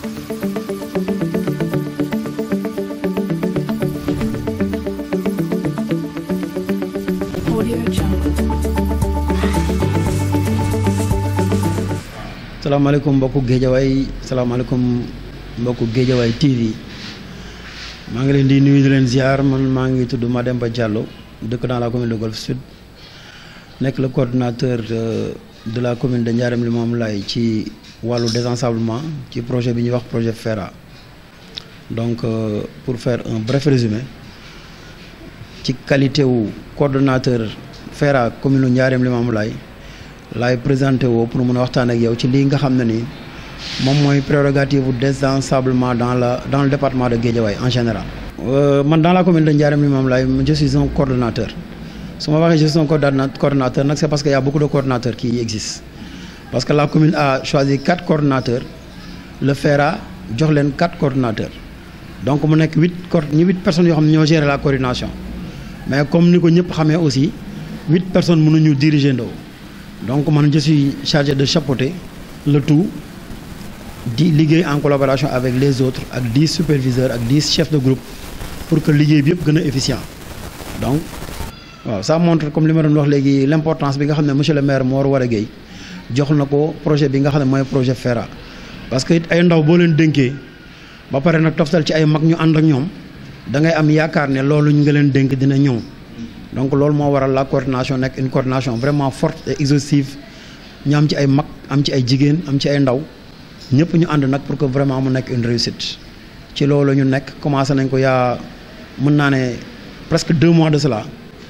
Audio Jungle. salaamaaleykum mbokku géejawaay salaamaaleykum mbokku géejawaay TV maa ngi leen di nuyu di leen ziar man maa ngi tudd Mademba Diallo dëkk dans la commune de Golf Sud nekk le coordinateur de de la commune de Ndiarème Limamoulaye ci wàllu désensablement ci projet bi ñuy wax projet FERA donc euh, pour faire un bref résumé ci qualité wu coordonnateur FERA commune Ndiarème Limamoulaye laay présenté woo pour mën a waxtaan ak yow ci lii nga xam ne nii moom mooy prérogative bu désensablement dans la dans le département de Guédiawaye en général. man dans la commune de Ndiarème Limamoulaye je suis un coordonnateur su ma waxee je suis un coordonnateur nag c'est parce que y a beaucoup de coordonnateurs qui existent parce que la commune a choisi quatre coordonnateurs le FERA jox leen quatre coordonnateurs donc mu nekk huit co ñu huit personnes yoo xam ne ñoo gérer la coordination mais comme ni ko ñëpp xamee aussi huit personnes mënuñu diriger ndoo donc man je suis chargé de chapeauter le tout di liggéey en collaboration avec les autres ak dix superviseurs ak dix chefs de groupe pour que liggéey bi yëpp gën a efficient donc waaw ça montre comme li ma doon wax léegi l'importance bi nga xam ne monsieur le maire Mor Wara Gueye jox na ko projet bi nga xam ne mooy projet FERA parce que it ay ndaw boo leen dénkee ba pare nag toftal ci ay mag ñu ànd ak ñoom da ngay am yaakaar ne loolu ñu nga leen dénk dina ñëw donc loolu moo waral la coordination nekk une coordination vraiment forte et exhaustive ñu am ci ay mag am ci ay jigéen am ci ay ndaw ñëpp ñu ànd nag pour que vraiment mu nekk une réussite ci loolu ñu nekk commencé nañ ko yaa mën naa ne presque deux mois de cela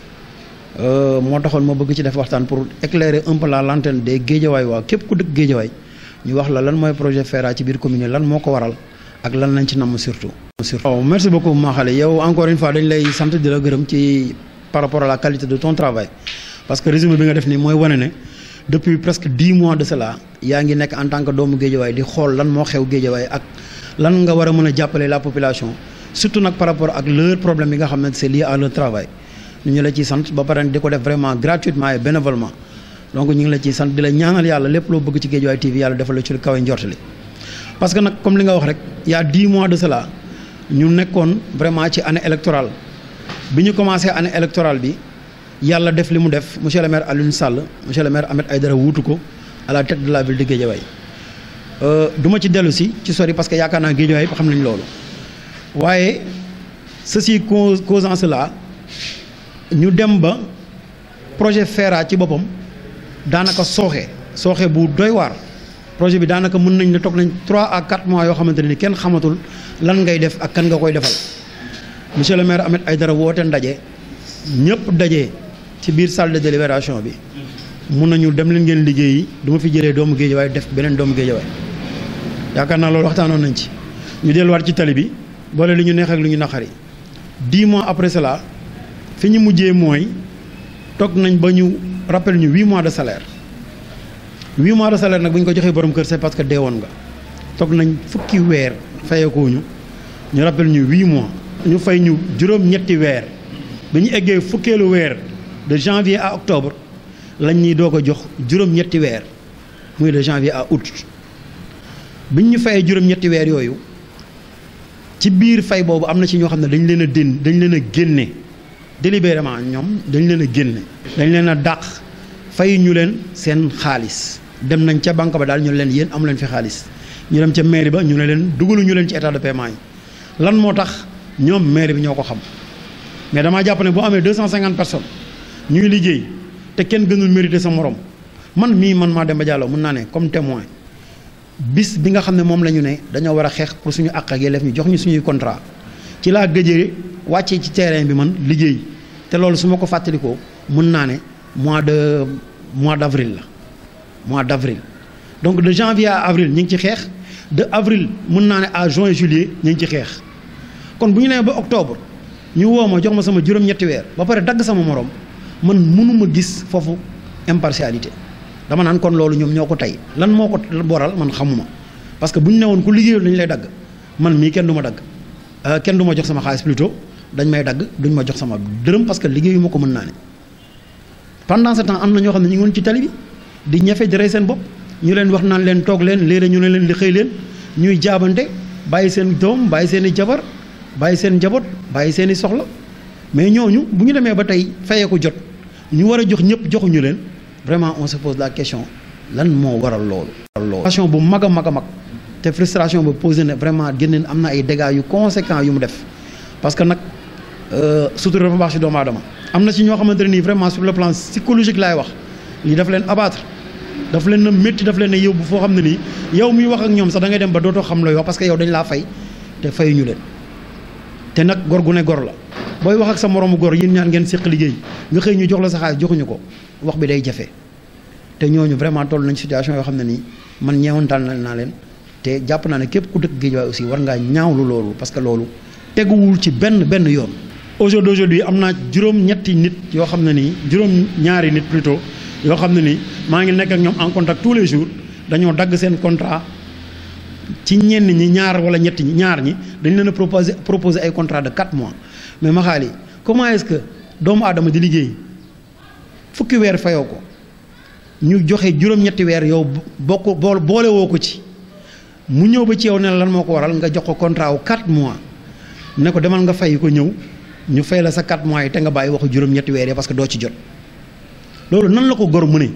moo taxoon ma bëgg ci def waxtaan pour éclairer un peu la lanterne des géejawaay waa képp ku dëkk géejawaay ñu wax la lan mooy projet FERA ci biir commune lan moo ko waral ak lan lañ ci namm surtout. surtout waaw merci beaucoup maa xale yow encore une fois dañ lay sant di la gërëm ci. par rapport à la qualité de ton travail parce que résumé bi nga def nii mooy wane ne depuis presque dix mois de cela yaa ngi nekk en tant que doomu géejawaay di xool lan moo xew géejawaay ak lan nga war a mën a jàppale la population surtout nag par rapport ak leur problème yi nga xam ne c'est lié à leur travail ñu ñu la ciy sant ba pare di ko def vraiment gratuitement et bénévolement donc ñu ngi la ciy sant di la ñaanal yàlla lépp loo bëgg ci géejawaay TV yàlla defal la ci lu kawe njortali parce que nag comme li nga wax rek y a dix mois de cela ñu nekkoon vraiment ci année électorale bi ñu commencé année électorale bi yàlla def li mu def monsieur le maire Alioune Sall monsieur le maire Ahmed Aïdara wuutu ko à la tête de la ville de Guédiawaye du ma ci dellu si ci sori parce que yaakaar naa Guédiawaye xam nañ loolu waaye ceci causant cela ñu dem ba projet FERA ci boppam daanaka sooxe sooxe bu doy waar projet bi daanaka mën nañ ne toog nañ 3 à 4 mois yoo xamante ne ni kenn xamatul lan ngay def ak kan nga koy defal monsieur le maire Ahmed Aïdara woote ndaje ñëpp daje ci biir salle de délibération bi mun nañu dem leen ngeen liggéeyi du ma fi jëlee doomu Géejawaay def beneen doomu Géejawaay yaakaar naa loolu waxtaanoon nañ ci ñu delluwaat ci tali bi boole li ñu neex ak li ñu naqari dix mois après cela fi ñu mujjee mooy toog nañ ba ñu rappel ñu huit mois de salaire huit mois de salaire nag bu ñu ko joxee borom kër c'est parce que deewoon nga toog nañ fukki weer fayeekoo ñu ñu rappel ñu huit mois ñu fay ñu juróom-ñetti weer bi ñu eggee fukkeelu weer de janvier à octobre lañ ñuy doog a jox juróom-ñetti weer muy de janvier à août biñ ñu fayee juróom-ñetti weer yooyu ci biir fay boobu am na ci ñoo xam ne dañ leen a dén dañ leen a génne délibérément ñoom dañ leen a génne. dañ leen a dàq fay ñu leen seen xaalis dem nañ ca banque ba daal ñu leen yéen amu leen fi xaalis ñu dem ca mairie ba ñu ne leen dugalu ñu leen ci état de paiement yi lan moo tax. ñoom maire bi ñoo ko xam mais damaa jàpp ne boo amee deux cent cinquante personnes ñuy liggéey te kenn gënul mérité sa morom man mii man maa Demba Diallo mën naa ne comme témoin bis bi nga xam ne moom la ñu ne dañoo war a xeex pour suñu àq ak yelleef ñu jox ñu suñuy contrat ci laa gëjee wàccee ci terrain bi man liggéey te loolu su ma ko fàttalikoo mën naa ne mois de mois d' avril la mois d' avril donc de janvier à avril ñu ngi ci xeex de avril mën naa ne à juin juillet ñu ngi ci xeex kon bu ñu nee ba octobre ñu woo ma jox ma sama juróom-ñetti weer ba pare dagg sama morom man mënuma gis foofu impartialité dama naan kon loolu ñoom ñoo ko tey lan moo ko boral man xamuma parce que bu ñu ne woon ku liggéeyul dañu lay dagg man mii kenn du ma dagg kenn du ma jox sama xaalis plutôt dañ may dagg duñ ma jox sama dërëm parce que liggéeyu ma ko mën naa ne pendant ce temps am na ñoo xam ne ñu ngi woon ci tali bi di ñafe di rey seen bopp ñu leen wax naan leen toog leen léeg ñu ne leen di xëy leen ñuy jaabante bàyyi seen doom bàyyi seen i jabar bàyyi seen njaboot bàyyi seen i soxla mais ñooñu bu ñu demee ba tey fayee ko jot ñu war a jox ñëpp joxuñu leen vraiment on se pose la question lan moo waral loolu. loolu frustration bu mag a mag a mag te frustration bu posé ne vraiment génne am na ay dégâts yu conséquents yu mu def parce que nag sutura dafa baax ci doomu aadama am na ci ñoo xamante ne nii vraiment sur le plan psychologique laay wax lii daf leen abattre daf leen na métti daf leen ne yóbbu foo xam ne nii yow muy wax ak ñoom sax da ngay dem ba dootoo xam looy wax parce que yow dañ laa fay te fayuñu leen te nag gor gu ne gor la booy wax ak sa moroomu gor yéen ñaar ngeen séq liggéey nga xëy ñu jox la sa xaalis joxuñu ko wax bi day jafe te ñooñu vraiment toll nañ situation yoo xam ne nii man ñeewantal naa leen te jàpp naa ne képp ku dëkk Guédiawaye aussi war ngaa ñaawlu loolu parce que loolu teguwul ci benn benn yoon. aujourd'hui aujourd'hui am naa juróom-ñetti nit yoo xam ne nii juróom-ñaari nit plutôt yoo xam ne nii maa ngi nekk ak ñoom en contact tous les jours dañoo dagg seen contrat ci ñenn ñi ñaar wala ñetti ñi ñaar ñi dañ leen a proposer proposer ay contrat de 4 mois mais ma xaali comment est-ce que doomu aadama di liggéey fukki weer fayoo ko ñu joxe juróom-ñetti weer yow bokk bool boole woo ko ci mu ñëw ba ci yow ne lan moo ko waral nga jox ko contrat wu 4 mois ne ko demal nga fay ko ñëw ñu fay la sa 4 mois yi te nga bàyyi waxu juróom-ñetti weer yi parce que doo ci jot loolu nan la ko gor mu ne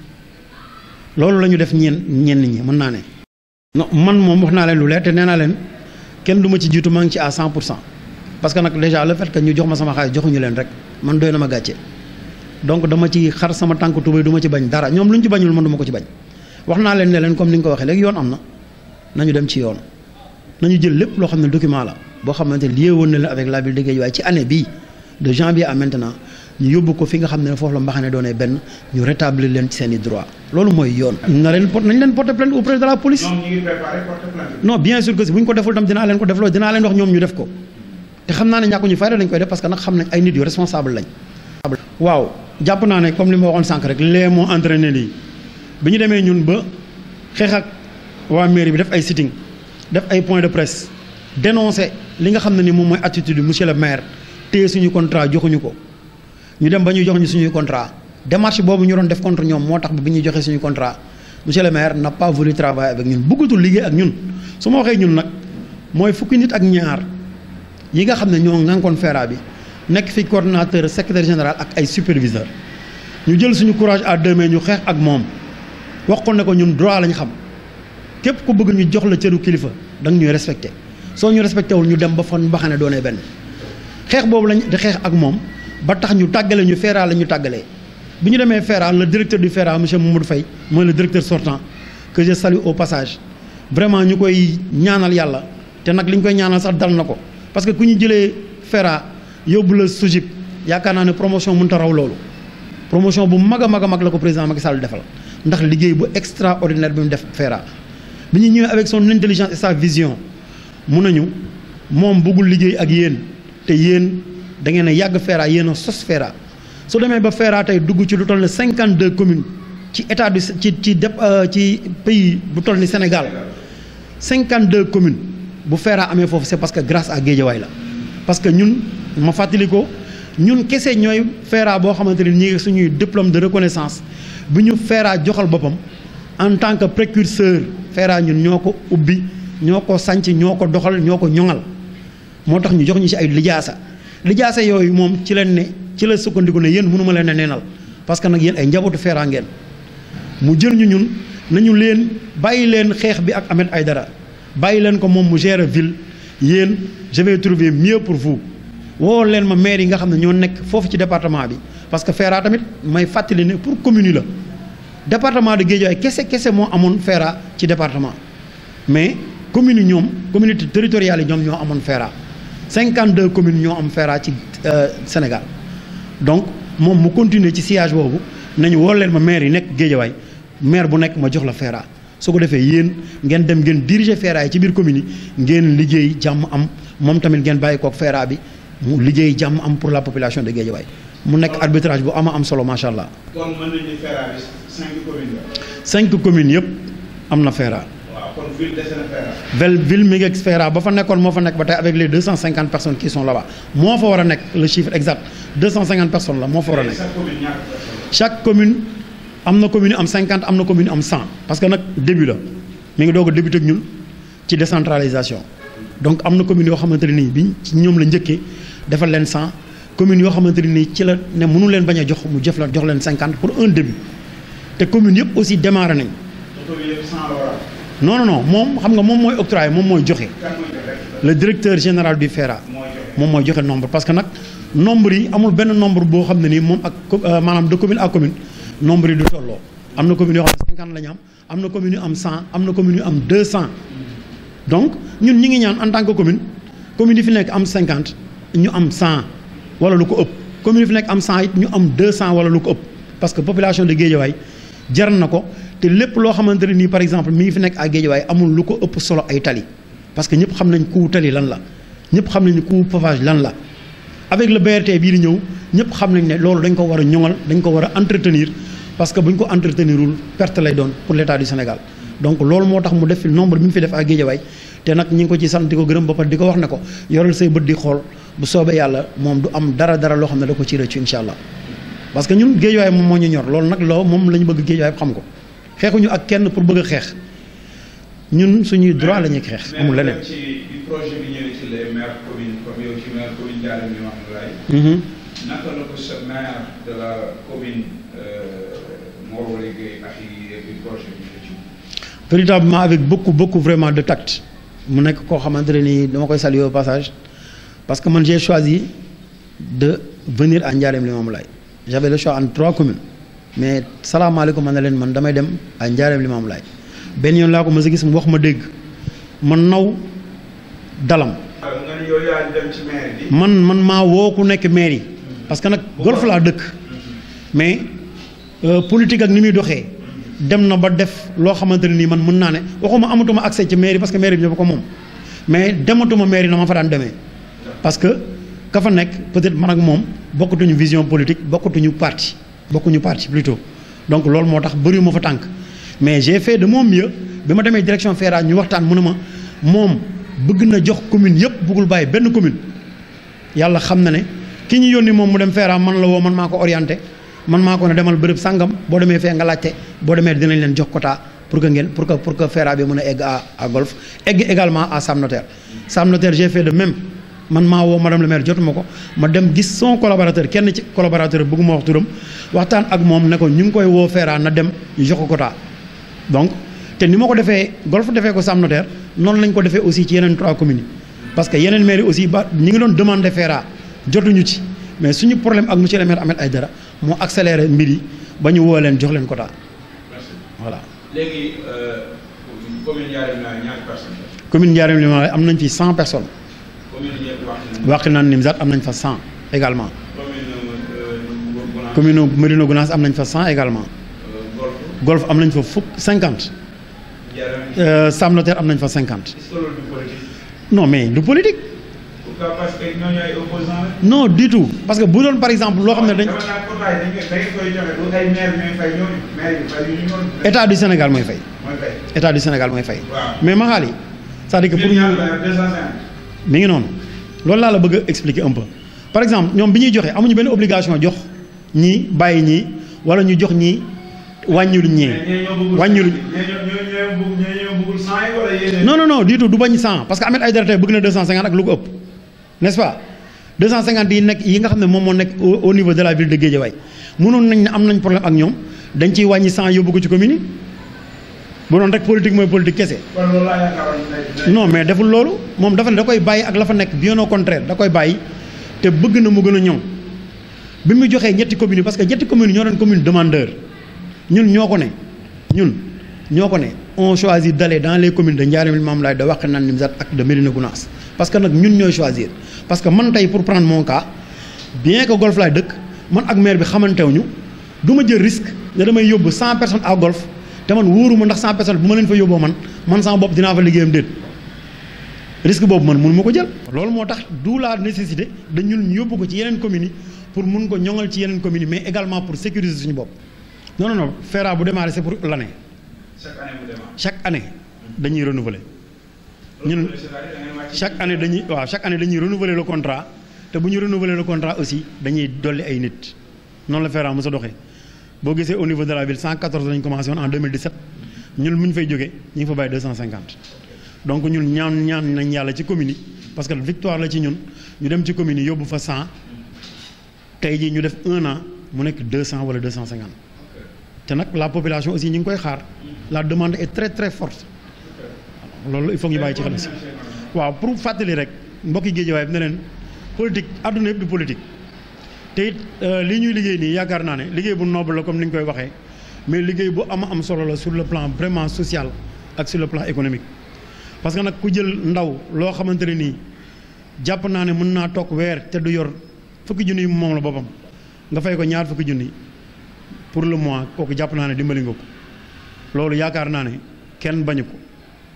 loolu la ñu def ñeen ñenn ñi mën naa ne. non man moom wax naa leen lu leer te nee naa leen kenn du ma ci jiitu maa ngi ci à 100 pour cent parce que nag déjà le fait que ñu jox ma sama xaalis joxuñu leen rek man doy na ma gàcce donc dama ci xar sama tànk tubéy du ma ci bañ dara ñoom lu ñu ci bañul man du ma ko ci bañ wax naa leen ne leen comme ni nga ko waxee léegi yoon am na nañu dem ci yoon nañu jël lépp loo xam ne document la boo xamante lié woon na leen avec la ville de Guédiawaye ci année bii de janvier à maintenant ñu yóbbu ko fi nga xam ne foofu la mbaxane doonee benn ñu rétablir leen ci seen i droit loolu mooy yoon. na leen pot nañ leen porter plainte auprès de la police. ñoom ñu ngi préparé porter plainte. non bien sûr que si bu ñu ko deful tam dinaa leen ko defloo dinaa leen wax ñoom ñu def ko te xam naa ne ñàkk ñu fayda dañ koy def parce que nag xam nañ ay nit yu responsable lañ. waaw jàpp naa ne comme li ma waxoon sànq rek lee moo entraîné lii bi ñu demee ñun ba xeex ak waa mairie bi def ay sitting def ay point de presse dénoncer li nga xam ne ni moom mooy attitude monsieur le maire téye suñu contrat joxuñu ko ñu dem ba ñu jox ñu suñuy contrat démarche boobu ñu doon def contre ñoom moo tax bi ñuy joxee suñu contrat monsieur le maire n'a pas voulu travailler avec ñun bëggatul liggéey ak ñun su ma waxee ñun nag mooy fukki nit ak ñaar yi nga xam ne ñoo ngànkoon FERA bi nekk fi coordonnateur secrétaire général ak ay superviseur ñu jël suñu courage à deux mains ñu xeex ak moom wax ko ne ko ñun droit lañ xam képp ku bëgg ñu jox la cëru kilifa da nga ñuy respecté soo ñu respecté wul ñu dem ba fan mbaxane doonee benn xeex boobu lañ di xeex ak moom ba tax ñu tàggale ñu FERA la ñu tàggalee bi ñu demee FERA le directeur du FERA monsieur Mamadou Faye mooy le directeur sortant que je salue au passage vraiment ñu koy ñaanal yàlla te nag li ñu koy ñaanal sax dal na ko parce que ku ñu jëlee FERA yóbbu la SOGIP yaakaar naa ne promotion mënut a raw loolu promotion bu mag a mag a mag la ko président Macky Sall defal ndax liggéey bu extraordinaire bi mu def FERA bi ñu ñëwee avec son intelligence et sa vision mun nañu moom bëggul liggéey ak yéen te yéen da ngeen a yàgg FERA yéen a sos FERA su demee ba FERA tey dugg ci lu toll ne cinquante deux communes ci état du ci ci dep ci pays bu toll ni Sénégal cinquante deux communes bu FERA amee foofu c'est parce que grâce à Guédiawaye la parce que ñun ma fàttali ko ñun kese ñooy FERA boo xamante ni ñi ngi suñuy diplôme de reconnaissance bi ñu FERA joxal boppam en tant que précurseur FERA ñun ñoo ko ubbi ñoo ko sanc ñoo ko doxal ñoo ko ñoŋal moo tax ñu jox ñu ci ay lijaasa lijaasa yooyu moom ci leen ne ci la sukkandiku ne yéen mënuma leen a neenal parce que nag yéen ay njabootu FERA ngeen mu jël ñu ñun nañu leen bàyyi leen xeex bi ak Ahmed Aïdara bàyyi leen ko moom mu gérer ville yéen je vais trouver mieux pour vous woo leen ma maire yi nga xam ne ñoo nekk foofu ci département bi parce que FERA tamit may fàttali ne pour commune yi la département de Guédiawaye kese kese moo amoon FERA ci département mais communes yi ñoom communauté territoriales yi ñoom ñoo amoon FERA 52 communes ñoo am FERA ci Sénégal donc moom mu continuer ci sillage boobu nañu woo leen ma maire yi nekk Guédiawaye maire bu nekk ma jox la FERA su ko defee yéen ngeen dem ngeen diriger FERA yi ci biir commune yi ngeen liggéey jàmm am moom tamit ngeen bàyyi kook FERA bi mu liggéey jàmm am pour la population de Guédiawaye mu nekk arbitrage bu ama am solo macha allah. kon mën nañu ne FERA bi cinq communes la. cinq communes yëpp am na FERA. waaw kon ville dese na FERA. vel ville mi ngi ak FERA ba fa nekkoon moo fa nekk ba tey avec les deux cent cinquante personnes qui sont là-bas moo fa war a nekk le chiffre exact deux cent cinquante personnes la moo fa war a nekk. chaque commune ñaata personnes. chaque commune am na commune am cinquante am na commune am cent parce que nag début la mi ngi doog a débuté ak ñun ci décentralisation donc am na communes yoo xamante ne nii bi ci ñoom la njëkkee defal leen 100 communes yoo xamante ne nii ci la ne mënu leen bañ a jox mu jëf la jox leen 50 pour un début te communes yëpp aussi démarré nañ oto bi yëpp 100 la war a non non non moom xam nga moom mooy octroyé moom mooy joxe kan mooy joxe le directeur général du FERA mooy joxe moom mooy joxe nombre parce que nag nombre yi amul benn nombre boo xam ne nii moom ak co- euh, maanaam de commune à commune nombre yi du tolloo am na commune yoo xam ne 50 la ñu am am na commune yu am 100 am na commune yu am 200 donc ñun ñi ngi ñaan en tant que commune commune yi fi nekk am 50 ñu am 100 wala lu ko ëpp commune yi fi nekk am 100 it ñu am 200 wala lu ko ëpp parce que population de Guédiawaye jar na ko te lépp loo xamante ne nii par exemple mi ngi fi nekk à Guédiawaye amul lu ko ëpp solo ay tali parce que ñëpp xam nañ coût tali lan la ñëpp xam nañ coût pavage lan la avec le BRT bii di ñëw ñëpp xam nañ ne loolu dañ ko war a ñoŋal dañ ko war a entretenir parce que bu ñu ko entretenirul perte lay doon pour l' état du Sénégal donc loolu moo tax mu def fi nombre bi mu fi def ak Guédiawaye te nag ñi ngi ko ci sant di ko gërëm ba pare di ko wax ne ko yoral say bët di xool bu soobee yàlla moom du am dara dara loo xam ne da ko ci rëccu incha allah parce que ñun Guédiawaye moom moo ñu ñor loolu nag loo moom la ñu bëgg Guédiawaye xam ko xeexuñu ak kenn pour bëgg a xeex ñun suñuy droit la ñuy xeex amul leneen. ci bi projet bi ñëwee ci les maires communes comme yow ci maire commune Ndiarème Limamoulaye Mhm. naka la ko sa maire de la commune Mor Wale Gueye ak yi bi projet bi ci véritablement avec beaucoup beaucoup vraiment de tact mu nekk koo xamante ne nii dama koy saluer au passage parce que man j'ai choisi de venir à Ndiarème Limamoulaye j'avais le choix entre trois communes mais salaamaaleykum man na leen man damay dem à Ndiarème Limamoulaye benn yoon laa ko mës a gis mu wax ma dégg man naw dalam nga ni yow yaa dem ci maire bi man man maa woo ku nekk maire yi parce que nag golf laa dëkk mais euh, politique ak ni muy doxee dem na ba def loo xamante ne nii man mën naa ne waxuma amatuma accès ci mairie parce que mairie bi ñëpp ko moom mais dematuma mairie na ma fa daan demee parce que ka fa nekk peut-être man ak moom bokkatuñu vision politique bokkatuñu parti bokkuñu parti plutôt donc loolu moo tax bëriwuma fa tànk mais j'ai fait de mon mieux bi ma demee direction FERA ñu waxtaan mu ne ma moom bëgg na jox commune yëpp bëggul bàyyi benn commune yàlla xam na ne ki ñu yónni moom mu dem FERA man la woo man maa ko orienté man maa ko ne demal bërëb sàngam boo demee fee nga laajte boo demee dinañ leen jox quota pour que ngeen pour que pour que FERA bi mën a egg à à golf egg également à Sam Notaire Sam Notaire j'ai fait de même man maa woo madame le maire jotuma ko ma dem gis son collaborateur kenn ci collaborateur bëgguma wax turam waxtaan ak moom ne ko ñu ngi koy woo FERA na dem ñu jox ko quota donc te ni ma ko defee golf defee ko Sam Notaire noonu lañ ko defee aussi ci yeneen trois communes yi parce que yeneen maires yi aussi ba ñi ngi doon demander FERA jotuñu ci mais suñu problème ak monsieur le maire Ahmed Aïdara moo accéléré mbir yi ba ñu woo leen jox leen quota merci voilà. léegi commune Ndiarème la ñaari personnes la commune Ndiarème Limamoulaye am nañ fi cent personnes commune yëpp wax nañu Wakhinane Nimzatt am nañ fa cent également commune euh, Gour Gounane commune Médina Gounass am nañ fa cent également euh, Golf Golf am nañ fa fukk cinquante Ndiarème Sam Notaire am nañ fa cinquante est-ce que loolu du politique non mais du politique pourquoi parce que ñooñu ay opposants la non du tout parce que bu doon par exemple loo xam ne dañ dama naan quota yi dañ koy dañ koy joxe du ay maire ñooy fay ñooñu maire yi fay ñu ñu noonu état du Sénégal mooy fay mooy fay état du Sénégal mooy fay waaw mais ma xaali c'est-à-dire que pour pour ñu ñu deux cent cinquante mi ngi noonu loolu laa la bëgg a expliquer un peu par exemple ñoom bi ñuy joxe amuñu benn obligation jox ñii bàyyi ñii wala ñu jox ñii wàññilu ñii wàññilu non non non du tout du bañ 100 parce que Ahmed Aïdara tey bëgg na 250 ak lu ko ëpp n'est-ce pas 250 yi nekk yi nga xam ne moom moo nekk au au niveau de la ville de Guédiawaye mënoon nañ ne am nañ problème ak ñoom dañ ciy wàññi 100 yóbbu ko ci commune yi bu doon rek politique mooy politique kese. non mais deful loolu moom dafa ne da koy bàyyi ak la fa nekk bien au contraire da koy bàyyi te bëgg na mu gën a ñoŋ bi mu joxee ñetti communes yi parce que ñetti communes yi ñoo doon commune demandeur ñun ñoo ko ne ñun ñoo ko ne on choisit d'aller dans les communes de Ndiarème Limamoulaye de Wakhinane Nimzatt ak de Médina Gounass parce que nag ñun ñooy choisir parce que man tey pour prendre mon cas bien que golf laay dëkk man ak maire bi xamantewuñu du ma jël risque ne damay yóbbu 100 personnes à golf te man wóoruma ndax 100 personnes bu ma leen fa yóbboo man man sama bopp dinaa fa liggéeyam déet risque boobu man mënu ma ko jël. loolu moo tax d'où la nécessité de ñun ñu yóbbu ko ci yeneen communes yi pour mun ko ñoŋal ci yeneen communes yi mais également pour sécuriser suñu bopp non non non FERA bu démarré c'est pour l'année chaque année mu démarre. chaque année dañuy renouveler ñun chaque année dañuy waaw chaque année dañuy renouveler le contrat te bu ñu renouveler le contrat aussi dañuy dolli ay nit noonu la FERA mos a doxee boo gisee au niveau de la ville 114 lañu commencé woon en 2017 ñun bu ñu fay jógee ñu ngi fa bàyyi 250 donc ñun ñaan ñaan nañ yàlla ci commune yi parce que victoire la ci ñun ñu dem ci commune yi yóbbu fa 100 tey jii ñu def un an mu nekk 200 wala 250 te nag la population aussi ñu ngi koy xaar la demande est très très forte loolu il faut ñu bàyyi ci xel si waaw pour fàttali rek mbokki Guédiawaye bi ne leen politique àdduna yëpp du politique te it lii ñuy liggéey nii yaakaar naa ne liggéey bu noble la comme ni ñu koy waxee mais liggéey bu am am solo la sur le plan vraiment social ak sur le plan économique parce que nag ku jël ndaw loo xamante ne nii jàpp naa ne mën naa toog weer te du yor fukki junni yi moom la boppam nga fay ko ñaar fukki junni pour le mois kooku jàpp naa ne dimbali nga ko loolu yaakaar naa ne kenn bañu ko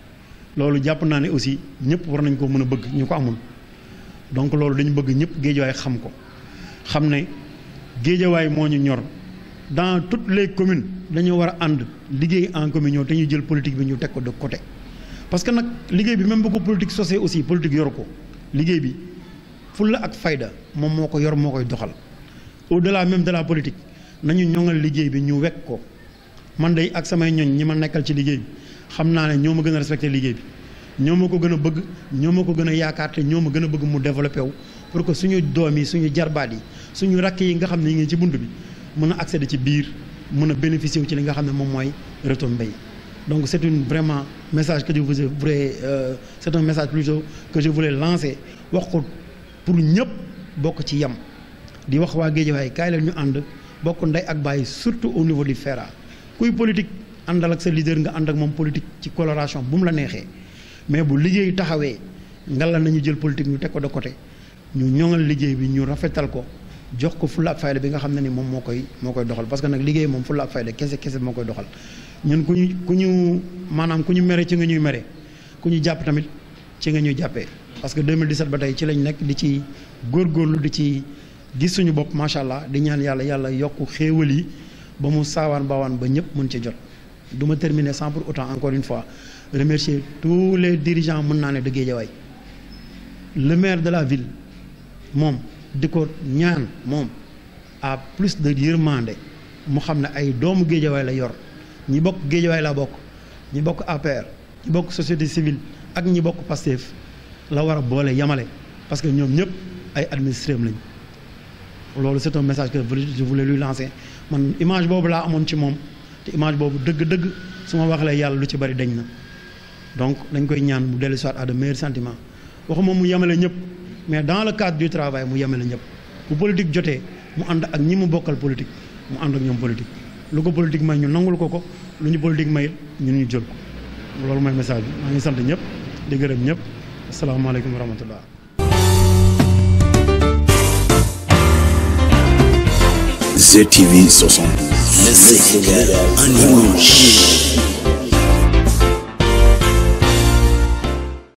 loolu jàpp naa ne aussi ñëpp war nañ ko mën a bëgg ñu ko amul donc loolu dañu bëgg ñëpp géejawaay xam ko xam ne géejawaay moo ñu ñor dans toutes les communes dañoo war a ànd liggéey en communion te ñu jël politique bi ñu teg ko de côté parce que nag liggéey bi même bu ko politique sosé aussi politique yoru ko liggéey bi fulla ak fayda moom moo ko yor moo koy doxal au delà même de la politique nañu ñoŋal liggéey bi ñu wekk ko man day ak samay ñoñ ñi ma nekkal ci liggéey bi xam naa ne ñoo ma gën a respecté liggéey bi ñoo ma ko gën a bëgg ñoo ma ko gën a yaakaar te ñoo ma gën a bëgg mu développé wu pour que suñu doom yi suñu jarbaat yi suñu rakk yi nga xam ne ñu ngi ci bunt bi mën a accéder ci biir mën a bénéficier wu ci li nga xam ne moom mooy retombées yi donc c'est une vraiment message que je voulais euh, c'est un message plutôt que je voulais lancer wax ko pour ñëpp bokk ci yem di wax waa Guédiawaye kaay leen ñu ànd bokk ndey ak bàyyi surtout au niveau du FERA kuy politique àndal ak sa leader nga ànd ak moom politique ci coloration bu mu la neexee mais bu liggéey taxawee ngalla nañu jël politique ñu teg ko de côté ñu ñoŋal liggéey bi ñu rafetal ko jox ko fulla ak fayda bi nga xam ne ni moom moo koy moo koy doxal parce que nag liggéey moom fulla ak fayda kese kese moo koy doxal ñun ku ñu ku ñu maanaam ku ñu mere ci nga ñuy mere ku ñu jàpp tamit ci nga ñuy jàppee parce que 2017 ba tey ci lañ nekk di ci góorgóorlu di ci gis suñu bopp macha allah di ñaan yàlla yàlla yokk xéewal yi ba mu saawaan baawaan ba ñëpp mën ci jot du ma terminer sans pour autant encore une fois remercier tous les dirigeants mën naa ne de Guédiawaye le maire de la ville moom di ko ñaan moom à plus de yërmande mu xam ne ay doomu Guédiawaye la yor ñi bokk Guédiawaye la bokk ñi bokk APR ñi bokk société civile ak ñi bokk Pastef la war a boole yamale parce que ñoom ñëpp ay administrés lañ loolu c'est un message que je voulais lui lancer man image boobu laa amoon ci moom te image boobu dëgg-dëgg su ma waxlee yàlla lu ci bari dañ na donc dañ koy ñaan mu dellu soit à de meilleurs sentiments waxuma mu yemale ñëpp mais dans le cadre du travail mu yemale ñëpp bu politique jotee mu ànd ak ñi mu bokkal politique mu ànd ak ñoom politique lu ko politique may ñu nangul ko ko lu ñu politique may ñun ñu jël ko loolu mooy message bi maa ngi sant ñëpp di gërëm ñëpp asalaamaaleykum wa rahmatullah ZTV 60. Le Sénégal en image.